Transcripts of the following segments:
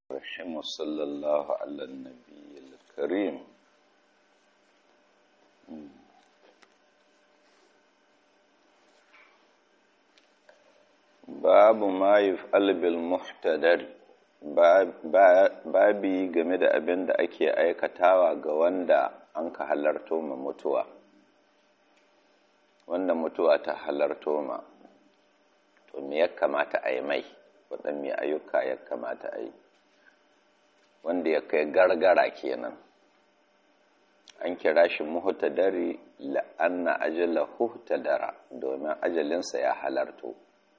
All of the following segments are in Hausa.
الرحيم وصلى الله على النبي الكريم babu ma yuf'al bil muhtadar babi game da abin da ake aikatawa ga wanda an ka halarto ma mutuwa wanda mutuwa ta halarto ma to me ya kamata a yi mai waɗanne ayyuka ya kamata a yi wanda ya kai gargara kenan an kira shi muhtadari la'anna ajala huhtadara domin ajalinsa ya halarto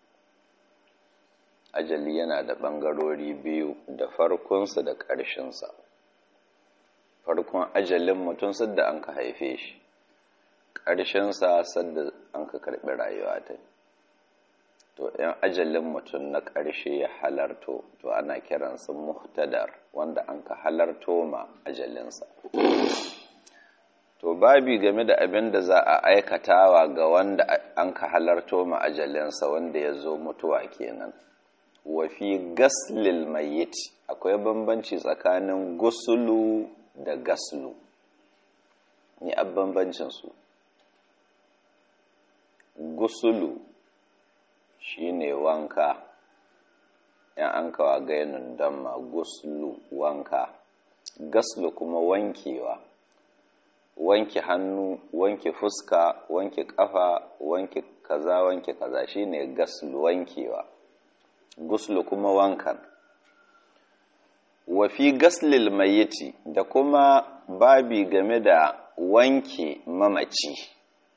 ajali yana da ɓangarori biyu da farkonsa da ƙarshensa farkon ajalin mutum sadda an ka haife shi ƙarshensa sadda an ka karɓi rayuwa ta to in ajalin mutum na ƙarshe ya halarto to ana kiransa muhtadar wanda an ka halarto ma ajalinsa to babi game da abin da za a aikatawa ga wanda an ka halarto ma ajalinsa wanda ya zo mutuwa kenan wafi gaslil mayit akwai bambanci tsakanin gusulu da gaslu ni a bambancinsu gusulu shine wanka yan an kawa gainin damma guslu wanka gaslu kuma wankewa wanke hannu wanke fuska wanke kafa wanke kaza wanke kaza shine gaslu wankewa guslu kuma wankan wafi gaslil mayiti da kuma babi game da wanke mamaci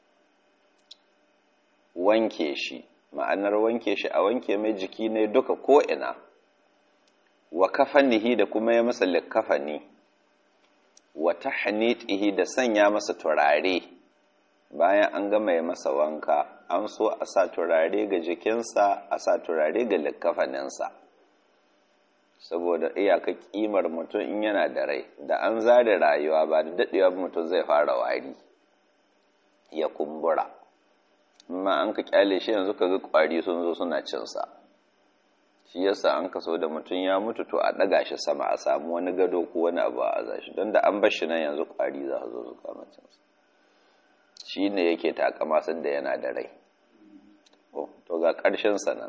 wanke shi ma'anar wanke shi a wanke mai jiki ne duka ko'ina wa kafanihi da kuma ya masa likafani wa tahnitihi da sanya masa turare bayan an gama ya masa wanka an so a sa turare ga jikinsa a sa turare ga likafaninsa saboda iyaka kimar mutum in yana da rai da an zare rayuwa ba da daɗewa mutum zai fara wari ya kumbura amma an ka kyale shi yanzu ka ga kwari sun zo suna cinsa shi yasa an kaso da mutum ya mutu to a ɗaga shi sama a samu wani gado ko wani abu a azashi don da an bar shi nan yanzu kwari za su zo su kama cinsa shi ne yake takama da yana da rai to ga ƙarshen sanan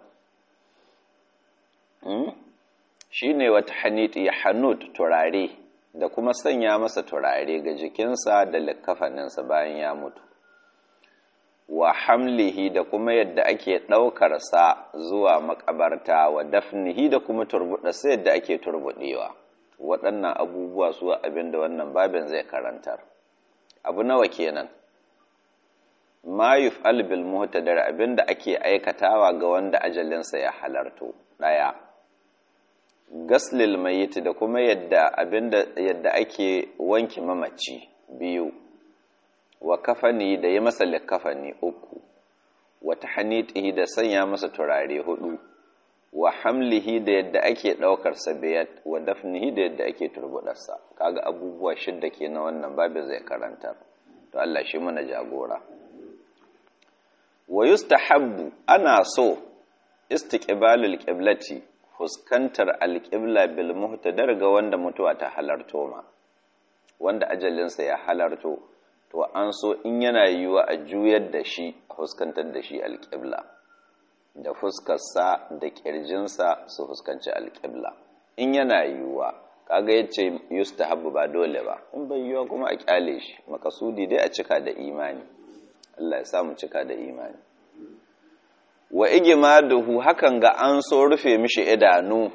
shi ne wata haniti ya hanud turare da kuma sanya masa turare ga jikinsa da likafaninsa bayan ya mutu wa hamlihi da kuma yadda ake ɗaukarsa zuwa makabarta wa dafnihi da kuma turbuɗarsa yadda ake turbuɗewa waɗannan abubuwa su abin da wannan babin zai karantar abu nawa kenan ma yuf'al bil muhtadar abinda ake aikatawa ga wanda ajalinsa ya halarto daya gaslil mayyit da kuma yadda abinda yadda ake wanke mamaci biyu wa kafani da yi masa likafani uku wa tahnitihi da sanya masa turare hudu wa hamlihi da yadda ake daukar sa biyat wa dafnihi da yadda ake turbudarsa kaga abubuwa shidda kenan wannan babu zai karanta to Allah shi mana jagora wa yustahabbu ana so istiqbalul qiblati fuskantar alqibla bil muhtadar ga wanda mutuwa ta halarto ma wanda ajalinsa ya halarto to an so in yana yiwa a juyar da shi a fuskantar da shi alqibla da fuskarsa da kirjinsa su fuskanci alqibla in yana yiwa kaga yace yustahabbu ba dole ba in bai yiwa kuma a kyale shi makasudi dai a cika da imani Allah ya samu cika da imani wa igmaduhu hakan ga an so rufe mishi idanu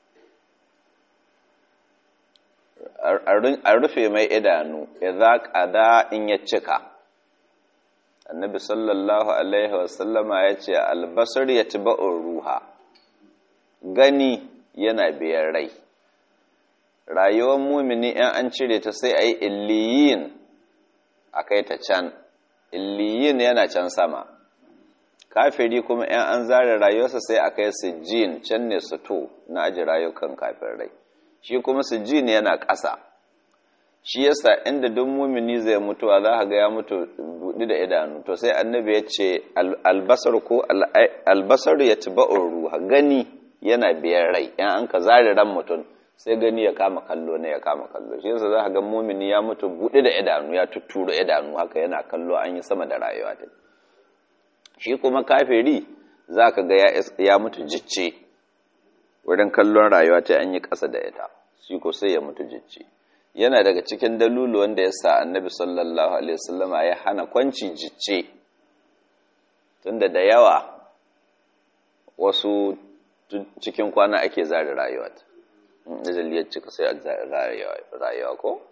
a rufe mai idanu idza qada in ya cika annabi sallallahu alaihi wasallama yace albasar yatba'ur ruha gani yana biyan rai rayuwar mumini in an cire ta sai ayi illiyin akai ta can illiyin yana can sama kafiri kuma ‘yan an zare rayuwarsa sai a kai sijjin can ne su to na aji rayukan kafirai shi kuma sijjin yana ƙasa shi yasa inda duk mumini zai mutuwa za ga ya mutu buɗi da idanu to sai annabi ya ce albasar ko albasar ya ci ba'ur ruha gani yana biyan rai ‘yan an ka zare ran mutum sai gani ya kama kallo ne ya kama kallo shi yasa za ka ga mumini ya mutu buɗe da idanu ya tutturo idanu haka yana kallo an yi sama da rayuwa ta shi kuma kafiri za ka ga ya mutu jicce wurin kallon rayuwa ta an yi ƙasa da ita shi ko sai ya mutu jicce yana daga cikin dalulu wanda ya sa annabi sallallahu alaihi wasallama ya hana kwanci jicce tunda da yawa wasu cikin kwana ake zari rayuwa ajaliyar cika sai a rayuwa ko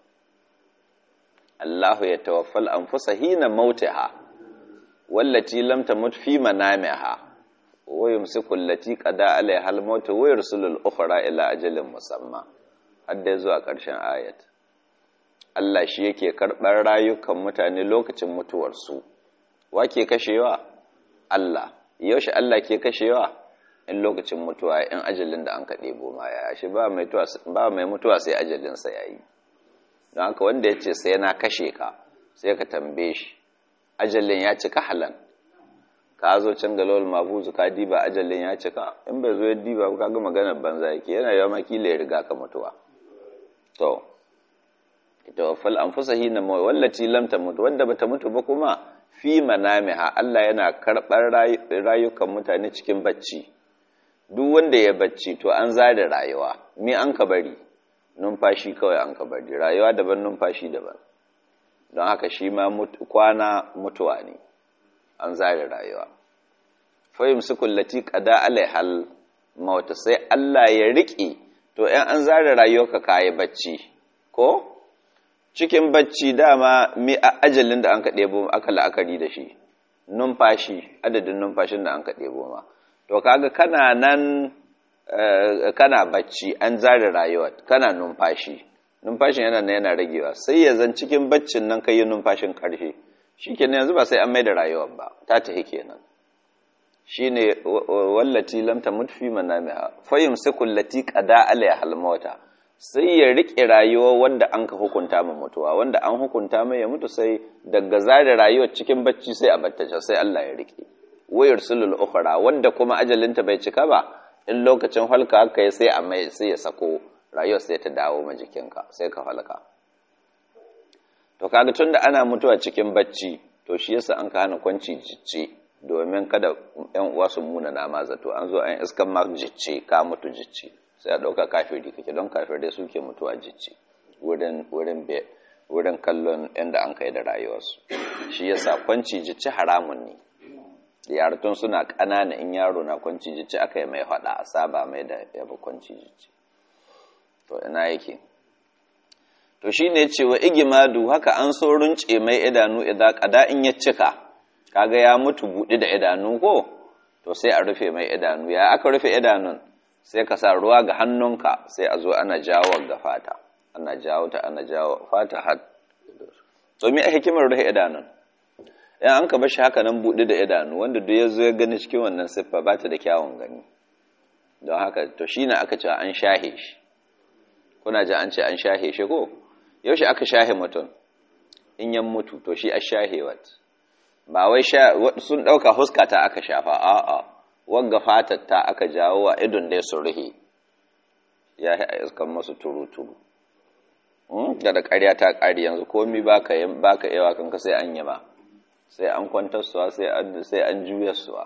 Allahu ya tawaffal anfusa hina mautiha wallati lam tamut fi manamiha wa yumsiku allati qada alaiha al-maut wa yursilu al-ukhra ila ajalin musamma hadda zuwa ƙarshen ayat Allah shi yake karɓar rayukan mutane lokacin mutuwarsu wa ke kashewa Allah yaushe Allah ke kashewa in lokacin mutuwa in ajalin da an ka ɗebo ma ya shi ba mai mutuwa sai ajalinsa ya yi don haka wanda ya ce sai na kashe ka sai ka tambaye shi ajalin ya cika halan ka zo can galawar mabuzu ka diba ajalin ya cika in bai zo ya diba ka ga maganar banza yake yana yawa makila ya riga ka mutuwa to ita wafal an fusa hina mawai wallaci lamta mutu wanda bata mutu ba kuma fi manamiha Allah yana karɓar rayukan mutane cikin bacci duk wanda ya bacci to an zada rayuwa me an ka bari numfashi kawai an ka bari rayuwa daban numfashi daban don haka shi ma kwana mutuwa ne an zada rayuwa fahim su kullati qada alaihal mauta sai Allah ya riƙe to in an zada rayuwarka kayi bacci ko cikin bacci dama mi ajalin da an ka ɗebo aka la'akari da shi numfashi adadin numfashin da an ka ɗebo ma to kaga kana nan kana bacci an zare rayuwa kana numfashi numfashin yana nan yana ragewa sai ya zan cikin baccin nan kai numfashin karshe shikenan yanzu ba sai an mai da rayuwar ba ta tahi kenan shine wallati lam tamut fi manamiha fayumsiku allati qada alaiha almauta sai ya rike rayuwa wanda an ka hukunta ma mutuwa wanda an hukunta mai ya mutu sai daga zare rayuwar cikin bacci sai a battace sai Allah ya rike wayar sulul ukhra wanda kuma ajalinta bai cika ba in lokacin halka aka yi sai a mai sai ya sako rayuwar sai ta dawo ma jikinka sai ka halka to kaga tunda ana mutuwa cikin bacci to shi yasa an ka hana kwanci jicce domin kada yan uwa su muna nama zato an zo an iskan ma jicce ka mutu jicce sai a dauka kafiri kake don kafirai suke mutuwa jicce wurin wurin be wurin kallon inda an kai da rayuwarsu shi yasa kwanci jicce haramun ne yaratun suna ƙanana in yaro na kwanci jici aka yi mai faɗa a saba mai da yaba kwanci jici to ina yake to shi ne cewa igimadu haka an so runce mai idanu idan ƙada in ya cika kaga ya mutu buɗe da idanu ko to sai a rufe mai idanu ya aka rufe idanun sai ka sa ruwa ga hannunka sai a zo ana jawo ga fata ana jawo ta ana jawo fata har to me a hikimar rufe idanun in an ka bar shi haka nan buɗe da idanu wanda duk ya zo ya gani cikin wannan siffa ba ta da kyawun gani don haka to shi ne aka cewa an shahe shi kuna ji an ce an shahe shi ko yaushe aka shahe mutum in yan mutu to shi a shahe wat ba wai sun ɗauka huska ta aka shafa a'a wagga fatar ta aka jawo wa idon dai su ruhe ya yi iskan masu turu-turu da da ƙarya ta ƙari yanzu komi ba ka yawa kanka sai an yi ba sai an kwantar suwa sai an juya suwa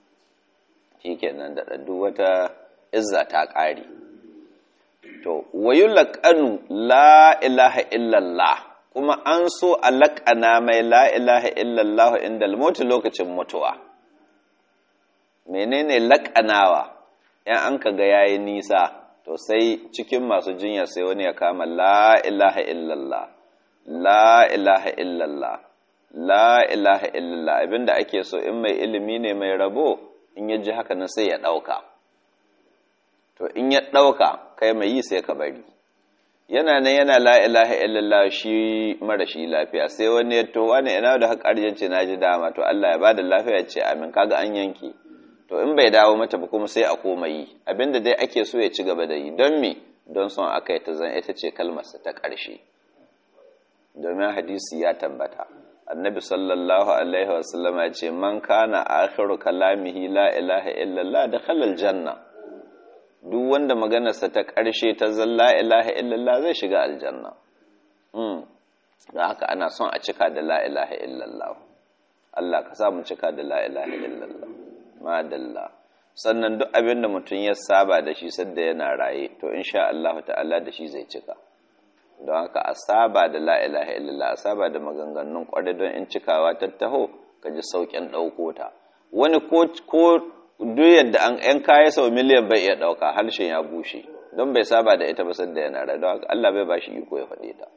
shi kenan da ɗaddu wata izza ta ƙari to wayu laƙanu la ilaha illallah kuma an so a laƙana mai la ilaha illallah inda almoti lokacin mutuwa menene laƙanawa yan an ka ga yayi nisa to sai cikin masu jinya sai wani ya kama la ilaha illallah la ilaha illallah la ilaha illallah abinda ake so in mai ilimi ne mai rabo in ya ji haka nan sai ya ɗauka to in ya ɗauka kai mai yi sai ka bari yana nan yana la ilaha illallah shi mara shi lafiya sai wani ya to wani ina da haƙar yace na ji dama to Allah ya bada lafiya ce amin kaga an yanke to in bai dawo mata ba kuma sai a koma yi abinda dai ake so ya ci gaba da yi don me don son aka yi ta zan ita ce kalmarsa ta ƙarshe domin hadisi ya tabbata annabi sallallahu alaihi wasallam ya ce man kana akhiru kalamihi la ilaha illallah dakhala aljanna duk wanda maganarsa ta ƙarshe ta zalla ilaha illallah zai shiga aljanna da haka ana son a cika da la ilaha illallah Allah ka sa mu cika da la ilaha illallah madalla sannan duk abin da mutum ya saba da shi sadda yana raye to insha Allah ta'ala da shi zai cika don haka a saba da la ilaha illallah a saba da maganganun kwarai don in cikawa ta taho ka ji sauƙin ɗauko ta wani ko duk yadda an ‘yan kaya sau miliyan bai iya ɗauka harshen ya bushe don bai saba da ita ba sadda yana raye don haka Allah bai ba shi iko ya faɗe ta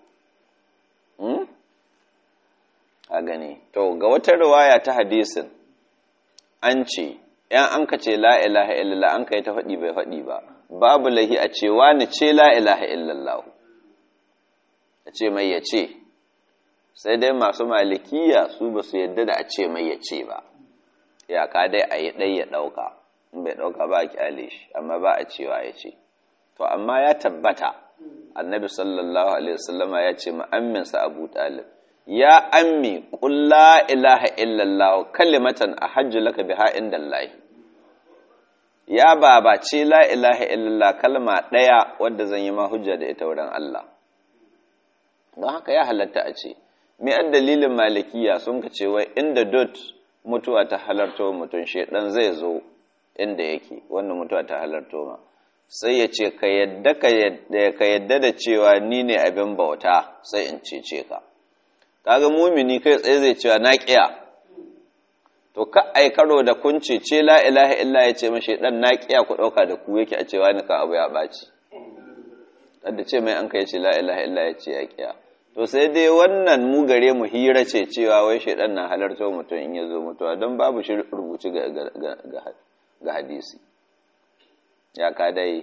a gani to ga wata riwaya ta hadisin an ce ‘yan an ka ce la ilaha illallah an ka yi ta faɗi bai faɗi ba babu lahi a ce wani ce la ilaha illallah a ce mai ya ce sai dai masu malikiya su ba su yadda da a ce mai ya ce ba yaka dai a yi ɗai ya ɗauka in bai ɗauka ba a kyale shi amma ba a cewa ya ce to amma ya tabbata annabi sallallahu alaihi wasallama ya ce ma'amminsa abu talib ya ammi qul la ilaha illallah kalimatan ahajju laka biha indallahi ya baba ce la ilaha illallah kalma daya wadda zan yi ma hujja da ita wurin Allah don haka ya halatta a ce me an dalilin malikiya sun ka ce wai inda dot mutuwa ta halarto mutum shedan zai zo inda yake wannan mutuwa ta halarto ma sai ya ce ka yadda ka yadda da cewa ni ne abin bauta sai in cece ka kaga mumini kai tsaye zai cewa na kiya to ka ai karo da kun cece la ilaha illa ya ce mashi dan na kiya ku dauka da ku yake a cewa ni kan abu ya baci da ce mai an kai ce la ilaha illa ya ce ya kiya to sai dai wannan mu gare mu hira ce cewa wai shaidan na halarta mutum in ya zo mutuwa don babu shi rubuci ga hadisi ya ka dai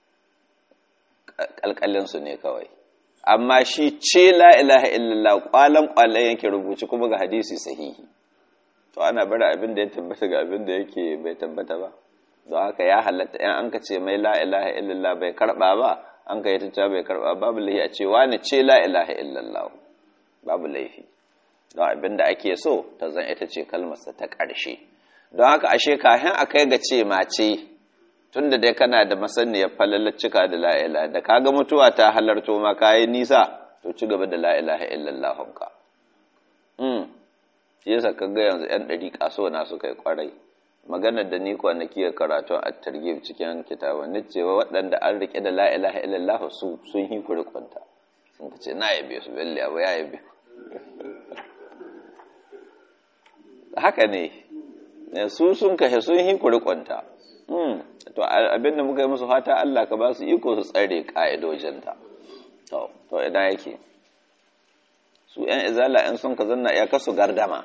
kalkalinsu ne kawai amma shi ce la ilaha illallah kwalan kwalan yake rubuci kuma ga hadisi sahihi to ana bari abin da ya tabbata ga abin da yake bai tabbata ba don haka ya halatta yan an ka ce mai la ilaha illallah bai karba ba an ka yi ta bai karba babu laifi a ce wani ce la ilaha illallah babu laifi don abin da ake so ta zan ita ce kalmarsa ta ƙarshe don haka ashe kafin a kai ga ce mace tun da dai kana da masaniyar falalar cika da la ilaha da kaga mutuwa ta halarto ma kayi nisa to ci gaba da la ilaha illallah ka mm shi yasa kaga yanzu yan ɗari kaso na suka yi kwarai maganar da ni kwanaki ya karatu a targhib cikin kitabun ni cewa waɗanda an rike da la ilaha illallah su sun yi kurikunta sun ce na yabe su belle abu ya yabe haka ne su sun kashe sun yi kurikunta to abin da muka yi musu fata Allah ka ba su iko su tsare ka'idojinta to to idan yake su ‘yan izala ‘yan sun ka zanna ya kasu gardama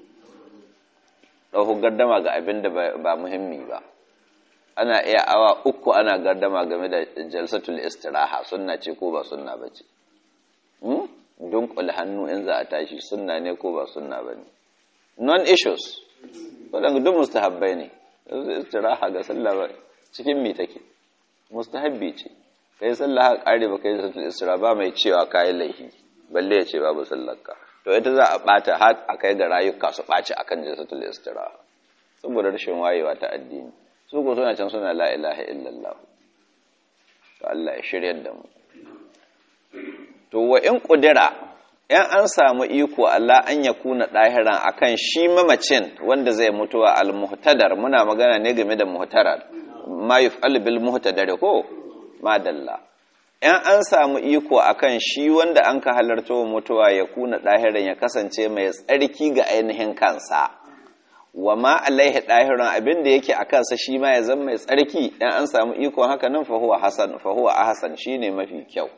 ɗauku gardama ga abin da ba muhimmi ba ana iya awa uku ana gardama game da jalsatul istiraha sunna ce ko ba sunna ba ce dunkul hannu in za a tashi sunna ne ko ba sunna ba ne non issues waɗanda duk mustahabbai ne yanzu istiraha ga sallah ba cikin mi take mustahabbi ce kai sallah haka kare ba kai jalsatul istiraha ba mai cewa kayi laifi balle ya ce babu sallarka to ita za a bata har a kai ga rayuka su ɓaci akan jalsatul istiraha saboda rashin wayewa ta addini su ko suna can suna la ilaha illallah to Allah ya shiryar da mu to wa in kudira in an samu iko Allah an ya kuna dahiran akan shi mamacin wanda zai mutuwa al muhtadar muna magana ne game da muhtarar ma yuf'al bil muhtadar ko madalla in an samu iko akan shi wanda an ka halarta wa mutuwa ya kuna ɗahirin ya kasance mai tsarki ga ainihin kansa wa ma alaihi ɗahirin abin da yake a kansa shi ma ya zama mai tsarki in an samu iko haka nan fahuwa hasan fahuwa a hasan shi ne mafi kyau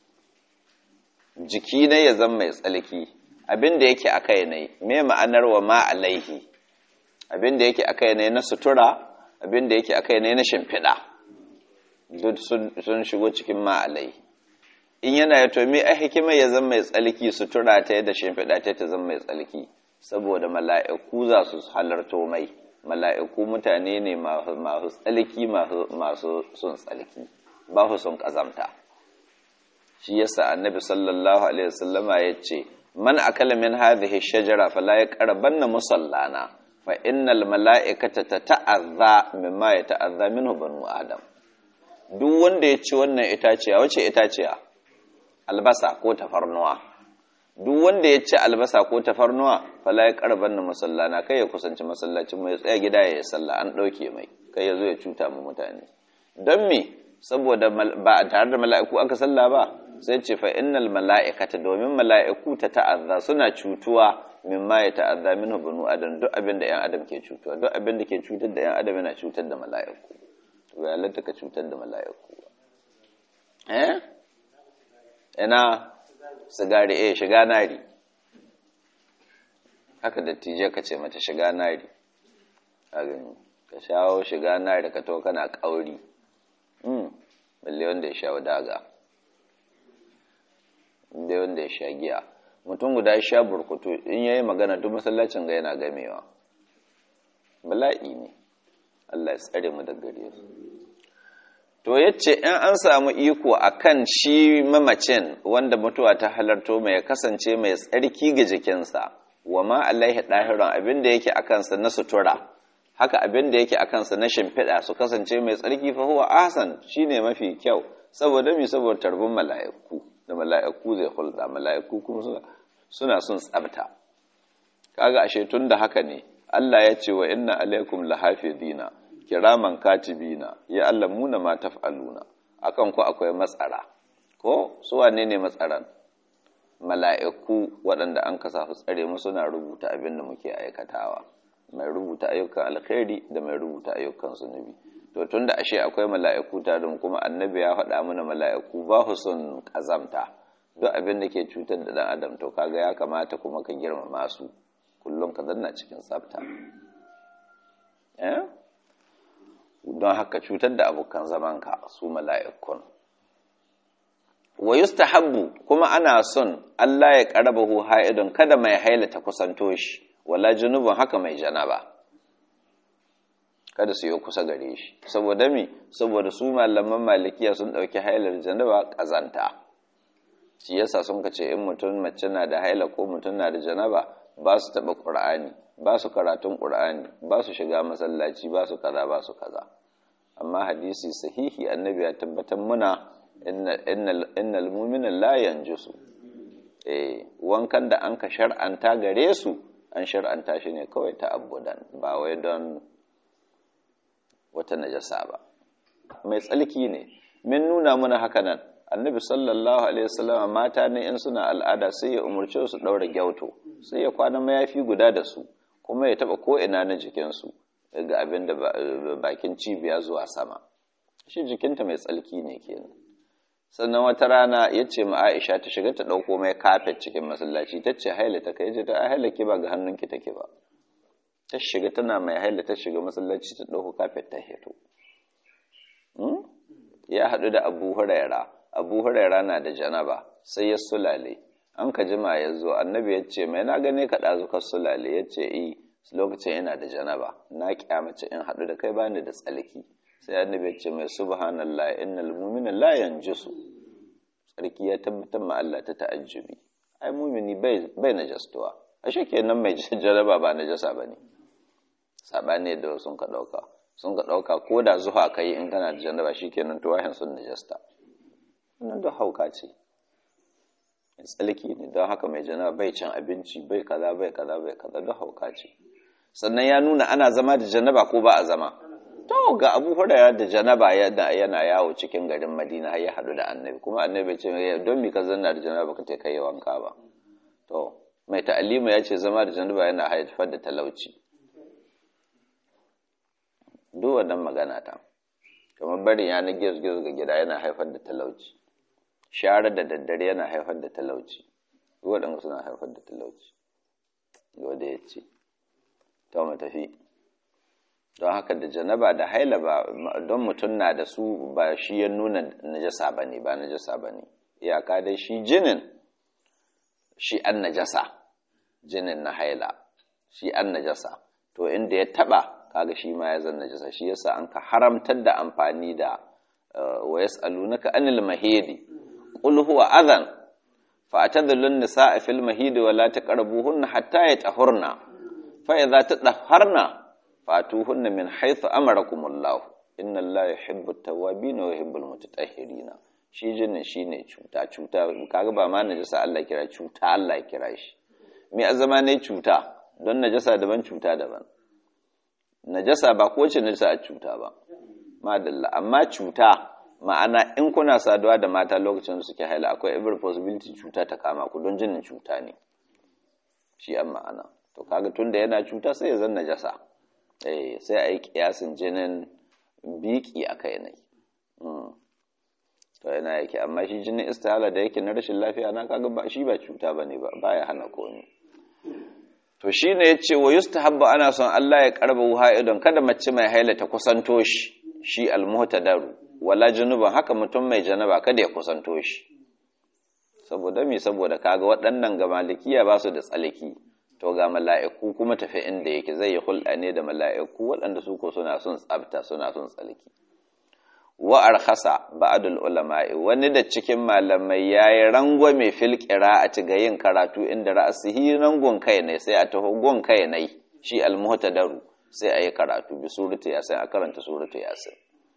jiki ne ya zama mai tsarki abin da yake a kai ne me ma'anar wa ma alaihi abin da yake a kai ne na sutura abin da yake a kai ne na shimfiɗa duk sun shigo cikin ma'alai in yana ya tomi a hikima ya zama mai tsalki sutura ta yadda shimfiɗa ta ta zama mai tsalki saboda mala'iku za su halarto mai mala'iku mutane ne masu tsalki masu sun tsalki ba su sun ƙazamta shi yasa annabi sallallahu alaihi wasallama ya ce man akala min hadhihi shajara fala yaqrabanna musallana fa innal mala'ikata tata'azza mimma yata'azza minhu banu adam duk wanda ya ci wannan itaciya wace itaciya albasa ko tafarnuwa duk wanda ya ci albasa ko tafarnuwa fala ya karban na masallana kai ya kusanci masallacin mai tsaya gida ya yi sallah an ɗauke mai kai ya zo ya cuta mu mutane don me saboda ba a tare da mala'iku aka salla ba sai ce fa innal mala'ikata domin mala'iku ta ta'azza suna cutuwa mimma ya ta'azza minhu banu adam duk abin da yan adam ke cutuwa duk abin da ke cutar da yan adam yana cutar da mala'iku to ya halatta ka cutar da mala'iku eh ina sigari eh shiga nari haka dattijai ka ce mata shiga nari a gani ka shawo shiga nari ka to kana kauri balle wanda ya sha daga balle wanda ya sha giya mutum guda ya sha burkutu in yayi magana duk masallacin ga yana gamewa bala'i ne Allah ya tsare mu daga gare su to yace in an samu iko akan shi mamacin wanda mutuwa ta halarto mai kasance mai tsarki ga jikinsa wa ma alaihi dahiran abinda yake akan sa na sutura haka abin da yake a kansa na shimfiɗa su kasance mai tsarki fa huwa ahsan shine mafi kyau saboda mi saboda tarbin mala'iku da mala'iku zai hulɗa mala'iku kuma suna suna son tsabta kaga ashe tun da haka ne Allah ya ce wa inna alaikum lahafizina kiraman katibina ya allamuna ma taf'aluna akan ku akwai matsara ko su wane ne matsaran mala'iku waɗanda an kasa su tsare mu suna rubuta abin da muke aikatawa mai rubuta ayyukan alkhairi da mai rubuta ayyukan zunubi to tunda ashe akwai mala'iku tare kuma annabi ya faɗa mana mala'iku ba su son kazamta duk abin da ke cutar da dan adam to kaga ya kamata kuma ka girmama su kullum ka zanna cikin tsafta eh don haka cutar da abokan zamanka su mala'ikun wa yustahabbu kuma ana son Allah ya karabahu ha'idun kada mai haila ta kusanto shi wala junubun haka mai janaba kada su yi kusa gare shi saboda mi saboda su malaman malikiya sun dauki hailar janaba kazanta shi yasa sun kace in mutum mace na da haila ko mutum na da janaba ba su taba qur'ani ba su karatun qur'ani ba su shiga masallaci ba su kaza ba su kaza amma hadisi sahihi annabi ya tabbatar muna innal mu'mina la yanjusu eh wankan da an ka shar'anta gare su an shar'anta shi ne kawai ta abudan ba wai don wata najasa ba mai tsalki ne min nuna mana haka nan annabi sallallahu alaihi wasallam mata ne in suna al'ada sai ya umurce su daura gyauto sai ya kwana mayafi guda da su kuma ya taba ko ina na jikin su daga abin da bakin cibiya zuwa sama shi jikinta mai tsalki ne kenan sannan wata rana ya ce ma Aisha ta shiga ta ɗauko mai kafet cikin masallaci ta ce haila ta kai ta haila ki ba ga hannunki take ba ta shiga tana mai haila ta shiga masallaci ta ɗauko kafet ta heto ya haɗu da abu huraira abu huraira na da janaba sai ya sulale an ka jima ya zo annabi ya ce mai na gane ka ɗazu ka sulale ya ce i lokacin yana da janaba na kyamace in haɗu da kai bani da tsalki sai annabi ya ce mai subhanallah innal mu'mina la yanjusu sarki ya tabbatar ma Allah ta ta'ajjubi ai mu'mini bai bai najastuwa ashe kenan mai jaraba ba najasa bane sabane da sun ka dauka sun ka dauka ko da zuwa kai in kana da janaba shikenan to wahin sun najasta wannan da hauka ce tsalki ne don haka mai janaba bai cin abinci bai kaza bai kaza bai kaza da hauka ce sannan ya nuna ana zama da janaba ko ba a zama to ga abu hurairar da janaba yana yawo cikin garin madina har ya haɗu da annabi kuma annabi ce don mi ka zanna da janaba ka kai yi wanka ba to mai ta'alima ya ce zama da janaba yana haifar da talauci duk wannan magana ta kamar barin yana gizo ga gida yana haifar da talauci share da daddare yana haifar da talauci duk waɗanda suna haifar da talauci wanda ya ce ta mu tafi don haka da janaba da haila ba don mutum na da su ba shi ya nuna najasa ba ne ba najasa ba ne iyaka dai shi jinin shi an najasa jinin na haila shi an najasa to inda ya taba kaga shi ma ya zan najasa shi yasa an ka haramtar da amfani da wa yas'alunaka anil mahidi qul huwa adhan fa atadhulun nisaa fil mahidi wa la taqrabuhunna hatta yatahurna fa idza tadahharna fatuhunna min haythu amarakumullah inna Allah yuhibbu at-tawwabin wa yuhibbu al-mutatahhirin shi jinin shine cuta cuta kaga ba ma najasa Allah kira cuta Allah kira shi me azama ne cuta don najasa daban cuta daban najasa ba ko ce najasa a cuta ba madalla amma cuta ma'ana in kuna saduwa da mata lokacin da suke haila akwai every possibility cuta ta kama ku don jinin cuta ne shi an ma'ana to kaga tunda yana cuta sai ya zan najasa eh sai a yi kiyasin jinin biki a kai ne to yana yake amma shi jinin istihala da yake na rashin lafiya na kaga ba shi ba cuta bane ba baya hana komai to shine yace wa yustahabbu ana son Allah ya karba wuha'idon kada mace mai haila ta kusanto shi shi almuhtadaru wala junuban haka mutum mai janaba kada ya kusanto shi saboda mi saboda kaga waɗannan ga malikiya ba su da tsaliki to ga mala'iku kuma tafi inda yake zai yi hulɗa ne da mala'iku waɗanda su ko suna son tsabta suna son tsaliki wa arkhasa ba'dul ulama'i wani da cikin malamai yayi rangwame fil qira'ati ga yin karatu inda ra'sihi rangon kai ne sai a taho gon kai ne shi almuhtadaru sai ayi karatu bi surati yasin a karanta surati yasin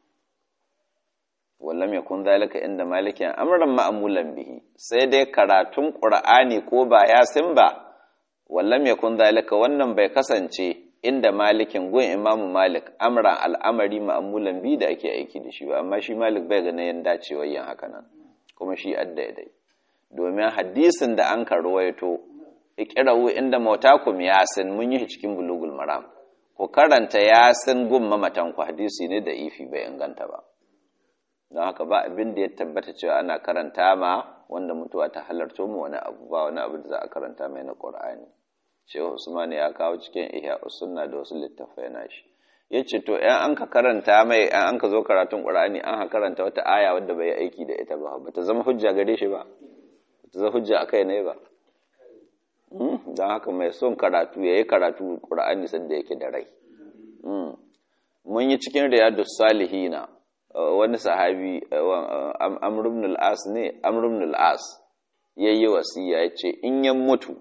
wallam yakun zalika inda malikin amran ma'mulan bihi sai dai karatun qur'ani ko ba yasin ba wallam yakun zalika wannan bai kasance inda malikin gun imamu malik amran al'amari ma'amulan bi da ake aiki da shi ba amma shi malik bai ganin yin dacewar yin haka nan kuma shi addaidai domin hadisin da an karwaito ikirawu inda mautakum yasin mun yi cikin bulugul maram ku karanta yasin gun mamatan ku hadisi ne da ifi bai inganta ba don haka ba abin da ya tabbata cewa ana karanta ma wanda mutuwa ta halarto mu wani abu ba wani abu da za a karanta mai na qur'ani shehu usman ya kawo cikin ihya sunna da wasu littafai na shi yace to ɗan an ka karanta mai ɗan an ka zo karatun qur'ani an ka karanta wata aya wadda bai aiki da ita ba bata zama hujja gare shi ba bata zama hujja akai ne ba don haka mai son karatu yayi karatu qur'ani sanda yake da rai mun yi cikin riyadus salihina wani sahabi amr ibn al-as ne amr ibn al-as yayi wasiya yace in ya mutu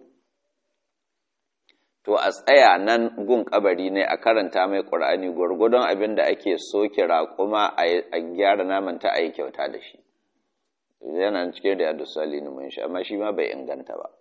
to a tsaya nan gun kabari ne a karanta mai ƙur'ani gwargwadon abin da ake soke raƙuma a gyara naman ta a yi kyauta da shi yana cikin da yadda sali mun shi amma shi ma bai inganta ba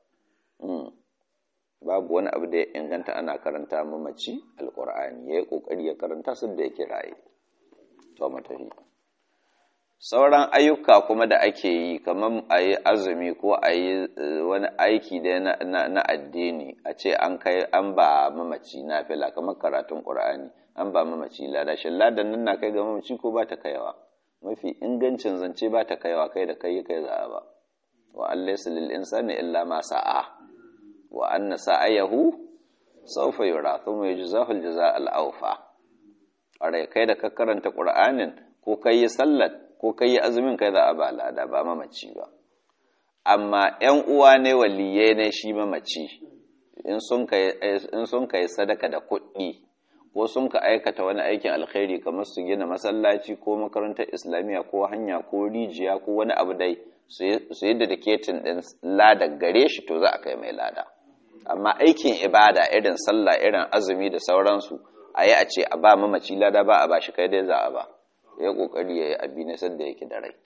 babu wani abu da ya inganta ana karanta mamaci alƙur'ani ya yi ƙoƙari ya karanta su da yake raye to matafi sauran ayyuka kuma da ake yi kamar a yi azumi ko a yi wani aiki da na addini a ce an kai an ba mamaci na fila kamar karatun ƙur'ani an ba mamaci lada shi ladan nan na kai ga mamaci ko ba ta kaiwa mafi ingancin zance ba ta kaiwa kai da kai kai za ba wa an laysa lil insani illa ma sa'a wa anna sa'ayahu sawfa yura thumma yujzahu al jazaa al awfa are kai da ka karanta ƙur'anin ko kai yi sallar ko kai yi azumin kai za a ba lada ba mamaci ba amma ‘yan uwa ne waliye ne shi mamaci in sun kai sadaka da kuɗi ko sun ka aikata wani aikin alkhairi kamar su gina masallaci ko makarantar islamiyya ko hanya ko rijiya ko wani abu dai su yi dediketin ɗin lada gare shi to za a kai mai lada amma aikin ibada irin sallah irin azumi da sauransu a yi a ce a ba mamaci lada ba a ba shi kai dai za a ba ya kokari ya yi abi ne sadda yake da rai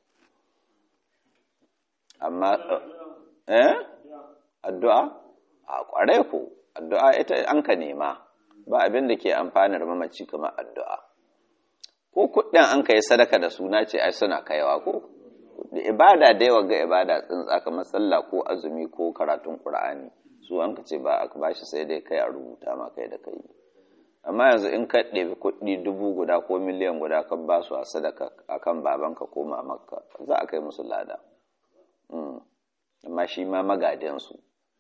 amma eh addu'a a kware ku addu'a ita an ka nema ba abin da ke amfanar mamaci kamar addu'a ko kuɗin an ka yi sadaka da suna ce ai suna kaiwa ko da ibada da yawa ga ibada tsintsa kamar sallah ko azumi ko karatun qur'ani su an ka ce ba a bashi sai dai kai a rubuta ma kai da kai amma yanzu in ka ɗebi kuɗi dubu guda ko miliyan guda ka ba su a sadaka a kan babanka ko mamakka za a kai musu lada amma shi ma magadinsu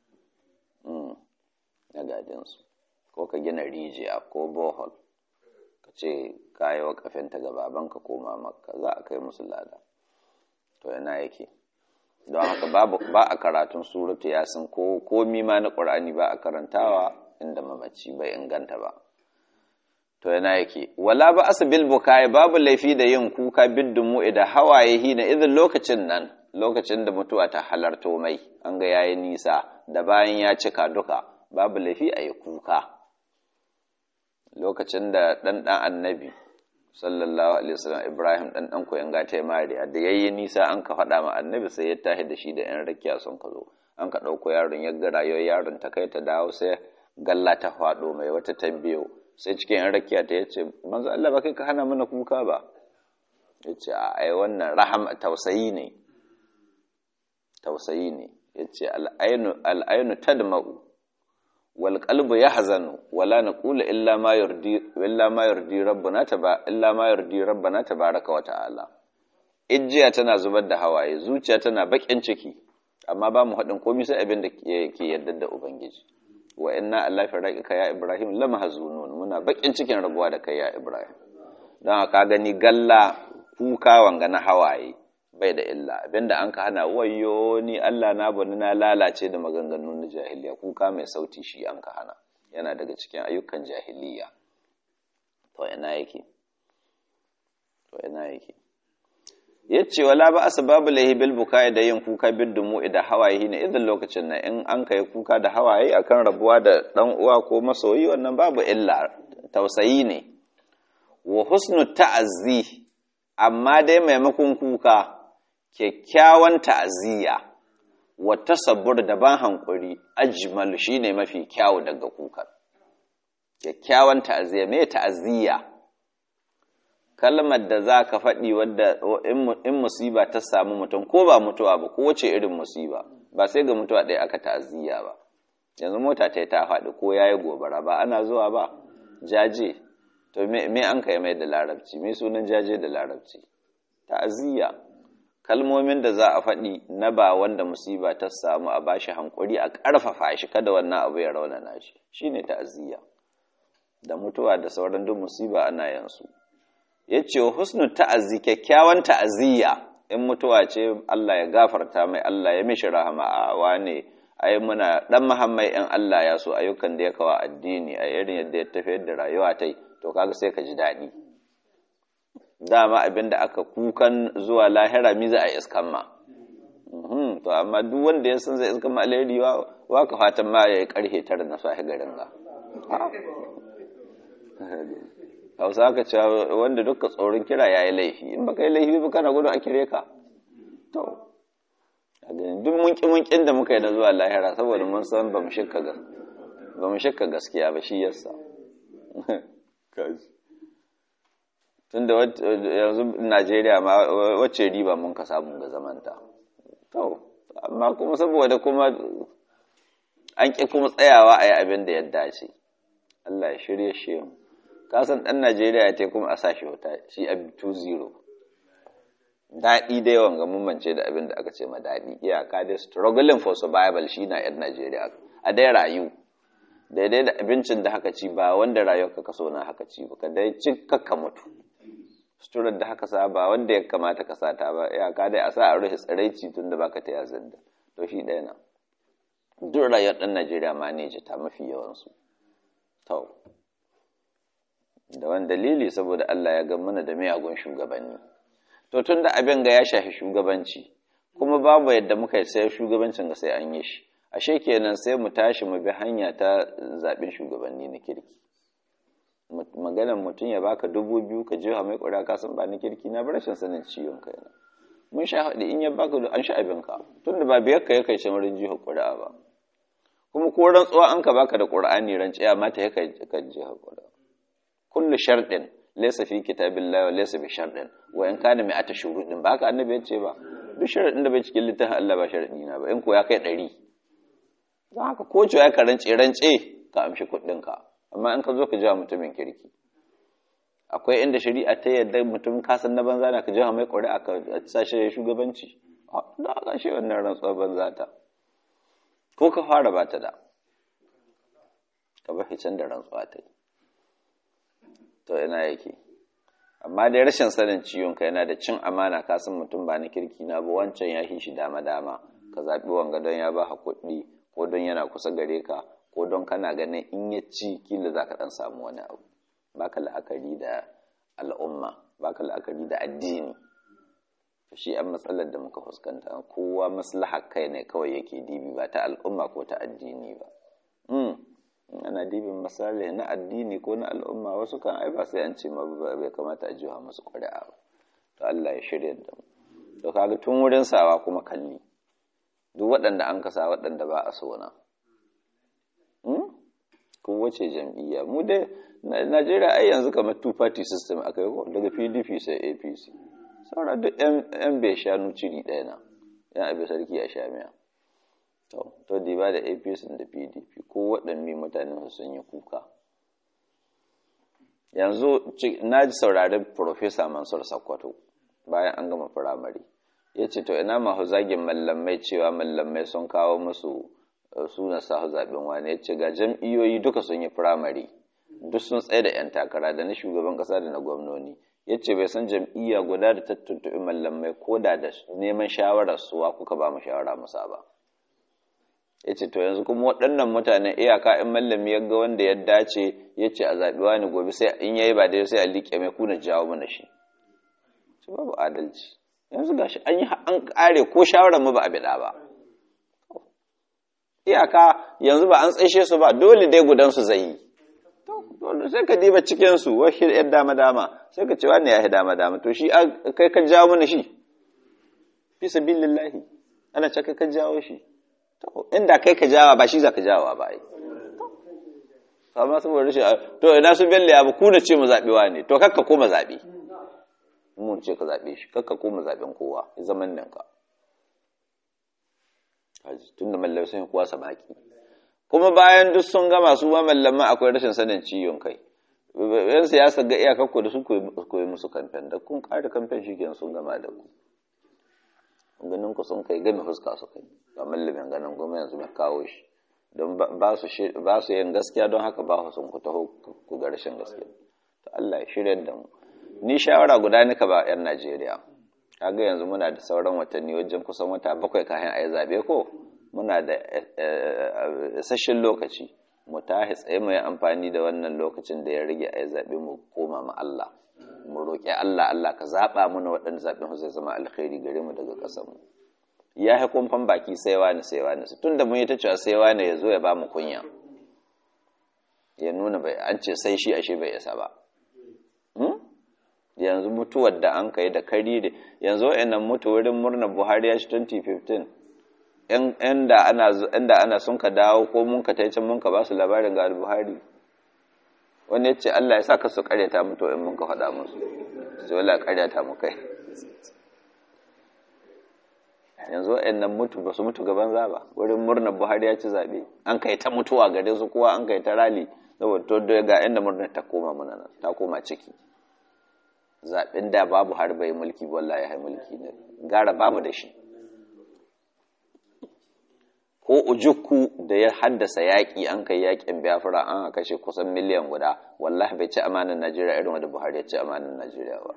magadinsu ko ka gina rijiya ko bohol ka ce ka yi wa kafinta ga babanka ko mamakka za a kai musu lada to yana yake don haka ba a karatun suratu yasin ko komi ma na ƙur'ani ba a karantawa inda mamaci bai inganta ba to yana yake wala ba asa bil bukai babu laifi da yin kuka biddin mu idan hawaye hina idan lokacin nan lokacin da mutuwa ta halarto mai an ga yayi nisa da bayan ya cika duka babu laifi a yi kuka lokacin da dan dan annabi sallallahu alaihi wasallam Ibrahim dan dan koyan gata Mariya da yayi nisa an ka faɗa ma annabi sai ya tahi da shi da yan rakiya sun ka zo an ka ɗauko yaron ya ga rayuwar yaron ta kai ta dawo sai galla ta faɗo mai wata ta biyo sai cikin yan rakiya ta yace manzo Allah ba kai ka hana mana kuka ba yace a ai wannan rahama tausayi ne tausayi ne yace al-ainu al-ainu tadma'u wal qalbu yahzanu wala naqulu illa ma yurdi illa ma yurdi rabbuna taba illa ma yurdi rabbana tabaraka wa ta'ala ijiya tana zubar da hawaye zuciya tana bakin ciki amma ba mu hadin komai sai abin da ke yadda da ubangiji wa inna alla firaqika ya ibrahim lamahzunun muna bakin cikin rabuwa da kai ya ibrahim don ka gani galla kuka wanga na hawaye bai da illa abinda an ka hana wayo ni Allah na bani na lalace da maganganun na jahiliya kuka mai sauti shi an ka hana yana daga cikin ayyukan jahiliya to ina yake to ina yake yace wala ba asbabu lahi bil bukai da yin kuka bil dumu da hawaye ne idan lokacin nan in an kai kuka da hawaye akan rabuwa da dan uwa ko masoyi wannan babu illa tausayi ne wa husnu ta'azzi amma dai maimakon kuka kyakkyawan ta'aziyya wa tasabbur da ban hankuri ajmal shine mafi kyawu daga kukan kyakkyawan ta'aziyya me ta'aziyya kalmar da za ka faɗi wadda in musiba ta samu mutum ko ba mutuwa ba ko wace irin musiba ba sai ga mutuwa ɗaya aka ta'aziyya ba yanzu mota ta ta faɗi ko ya yi gobara ba ana zuwa ba jaje to me an kai mai da larabci me sunan jaje da larabci ta'aziyya kalmomin da za a faɗi na ba wanda musiba ta samu a bashi hankuri a ƙarfafa shi kada wannan abu ya raunana shi shine ta'aziyya da mutuwa da sauran duk musiba ana yansu ya ce husnu ta'azzi kyakkyawan ta'aziyya in mutuwa ce Allah ya gafarta mai Allah ya mishi rahama a wane ai muna dan muhammai in Allah ya so ayyukan da ya kawo addini a irin yadda ya tafiyar da rayuwa ta to kaga sai ka ji daɗi dama abin da aka kukan zuwa lahira mi za a iskan ma to amma duk wanda ya san zai iskan ma alheri wa ka fatan ma ya yi karhe tara na sahi garin ga hausa ka cewa wanda duka tsoron kira ya yi laifi in baka yi laifi ba kana gudu a kire ka to duk munki munkin da muka yi na zuwa lahira saboda mun san ba mu shakka gaskiya ba shi yasa tunda yanzu najeriya ma wacce riba mun ka samu ga zamanta to amma kuma saboda kuma an ƙi kuma tsayawa a yi abin da ya dace Allah ya shirye shi mu kasan ɗan Najeriya ya kuma a sashi wuta shi a 2-0 daɗi da yawan ga mummance da abin da aka ce ma daɗi iyaka dai struggling for survival shi na ‘yan Najeriya a dai rayu daidai da abincin da haka ci ba wanda rayuwarka ka so na haka ci ba ka dai ci kakka mutu suturar da haka sa ba wanda ya kamata ka sata ba iyaka dai a sa a rufe tsiraici tun da baka ta yazar da to shi ɗaya na duk rayuwar ɗan Najeriya ma ne ta mafi yawansu to da wani dalili saboda Allah ya mana da miyagun shugabanni to tun da abin ga ya shafi shugabanci kuma babu yadda muka yi sai shugabancin ga sai an yi shi ashe kenan sai mu tashi mu bi hanya ta zaɓen shugabanni na kirki maganar mutum ya baka dubu biyu ka jiha mai ƙuri'a ka san ba na kirki na bar rashin sanin ciwon kai na mun sha haɗi in ya baka an sha abin ka tun da ba biyar ka ya kai shamarin jihar ƙuri'a ba kuma ko rantsuwa an ka baka da ƙur'ani ranciya mata ya kai jihar ƙuri'a kullu sharɗin laysa fi kitabillahi wa laysa bi sharɗin wa in kana mai ata shuruɗin ba haka annabi yace ba duk sharaɗin da bai cikin littafin Allah ba sharaɗi na ba in ko ya kai ɗari don haka ko ya ka rance rance ka amshi kuɗin ka amma in ka zo ka jawa mutumin kirki akwai inda shari'a ta yadda mutum ka san na banza na ka jawa mai ƙuri'a ka sa shi shugabanci da aka shi wannan rantsuwar banza ta ko ka fara ba ta da ka bar can da rantsuwa ta yi to ina yake amma dai rashin sanin ciwon ka yana da cin amana ka san mutum ba na kirki na ba wancan ya shi dama dama ka zaɓi wanga don ya ba kuɗi ko don yana kusa gare ka ko don kana ganin in ya ci kila za ka ɗan samu wani abu baka la'akari da al'umma baka la'akari da addini shi an matsalar da muka fuskanta kowa maslahar kai ne kawai yake dibi ba ta al'umma ko ta addini ba ana dibin misali na addini ko na al'umma wasu kan ai ba sai an ce ma bai kamata a jiwa musu ƙuri'a ba to Allah ya shirya da mu to kaga tun wurin sawa kuma kalli duk waɗanda an kasa waɗanda ba a so na ko wace jam'iyya mu dai Najeriya ai yanzu kamar two party system aka yi ko daga PDP sai APC saura duk yan bai shanu ciri ɗaya na yan abin sarki a sha miya to di ba da apc da pdp ko waɗanne mutane sun yi kuka yanzu na ji saurari profesa mansur sakkwato bayan an gama firamare ya ce to ina mahu zagin mallamai cewa mallamai sun kawo musu suna sahu zaɓen wani ya ce ga jam'iyyoyi duka sun yi firamare duk sun tsaye da 'yan takara da na shugaban ƙasa da na gwamnoni ya ce bai san jam'iyya guda da ta tuntuɓi mallamai ko da da neman shawarar suwa kuka ba mu shawara musa ba ya ce to yanzu kuma waɗannan mutanen iyaka in mallami ya ga wanda ya dace ya ce a zaɓi wani gobe sai in yayi ba dai sai a liƙe mai kuna jawo mana shi su babu adalci yanzu gashi an yi an ƙare ko shawarar mu ba a biɗa ba iyaka yanzu ba an tsaishe su ba dole dai gudansu zai yi dole sai ka diba cikinsu wasu ‘yan dama-dama sai ka ce wani ya yi dama-dama to shi kai ka jawo mana shi fi sabi lillahi ana ce kai ka jawo shi inda kai ka jawa ba shi za ka jawa ba ai amma saboda rashin to ina su belle abu ku da ce mu zaɓewa ne to kakka koma zaɓe mun ce ka zaɓe shi kakka koma zaɓen kowa zaman nan ka tun da mallamai sun yi kowa samaki kuma bayan duk sun gama su ma mallaman akwai rashin sanin ciwon kai yan siyasa ga iyakar ku da su koyi musu kamfen da kun ƙara kamfen shi kenan sun gama da ku ganin ku sun kai game fuska su kai ba mallamin ganin goma yanzu mai kawo shi don ba su yin gaskiya don haka ba sun ku taho ku ga rashin gaskiya to Allah ya shirya da mu ni shawara guda nika ba yan Najeriya kaga yanzu muna da sauran watanni wajen kusan wata bakwai kafin a yi zaɓe ko muna da isasshen lokaci mu tahi tsaye mu yi amfani da wannan lokacin da ya rage a yi zaɓe mu koma ma Allah mu roƙi Allah Allah ka zaɓa mana waɗanda zaɓen su zai zama alkhairi gare mu daga ƙasar mu ya yi kumfan baki sai wani sai wani su tun da mun yi ta cewa sai wani ya zo ya ba mu kunya ya nuna bai an ce sai shi ashe bai isa ba yanzu mutuwar da an kai da kari da yanzu wa'annan mutu wurin murnar buhari ya shi 2015 inda ana inda ana sun ka dawo ko mun ka taicin mun ka ba su labarin ga buhari wani ya ce allah ya sa ka su karyata mutu in mun ka faɗa musu sai wala karyata mu kai yanzu wa'annan mutu ba su mutu gaban zaba wurin murnar buhari ya ci zaɓe an kai ta mutuwa gare su kowa an kai ta rali saboda to ga inda murnar ta koma mana nan ta koma ciki zaɓen da babu har bai mulki wallahi ya mulki ne gara babu da shi ko ujukku da ya haddasa yaƙi an kai yaƙin biafra an kashe kusan miliyan guda wallahi bai ci amanin najeriya irin wanda buhari ya ci amanin najeriya ba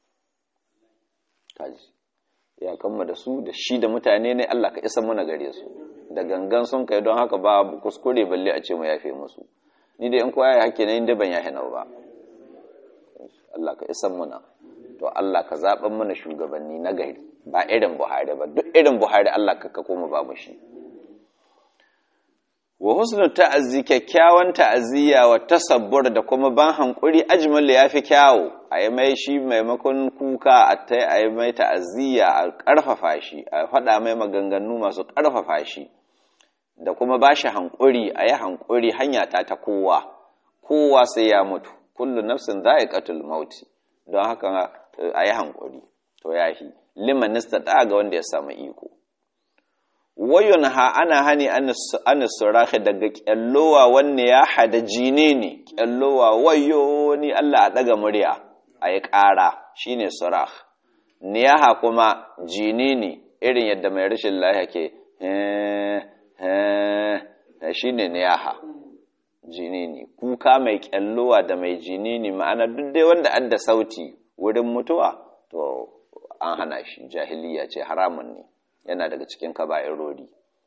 kaji ya kama da su da shi da mutane ne allah ka isa muna gare su da gangan sun kai don haka ba kuskure balle a ce mu yafe musu ni da in kowa ya hake na inda ban yafe nau ba Allah ka isan muna to Allah ka zaɓen mana shugabanni na gari ba irin Buhari ba duk irin Buhari Allah ka ka koma ba mu shi wa husnu ta'azzi kyakkyawan ta'aziyya wa tasabbur da kuma ban hankuri ajmal yafi kyawu a yi mai shi maimakon kuka a tai a yi mai ta'aziyya a ƙarfafa shi a faɗa mai maganganu masu ƙarfafa shi da kuma ba shi hankuri a yi hankuri hanya ta ta kowa kowa sai ya mutu kullu nafsin dha'iqatul maut don haka ayi hankuri to yahi liman istata ga wanda ya samu iko wayun ha ana hani an surahi daga kyallowa wanne ya hada jine ne kyallowa wayo ni Allah a daga murya ayi ƙara shine surah niyaha kuma jini ne irin yadda mai rashin lafiya ke shine niyaha jini ne kuka mai kyallowa da mai jini ne ma'ana duk dai wanda adda sauti wurin mutuwa to an hana shi jahiliya ce haramun ne yana daga cikin kaba'irori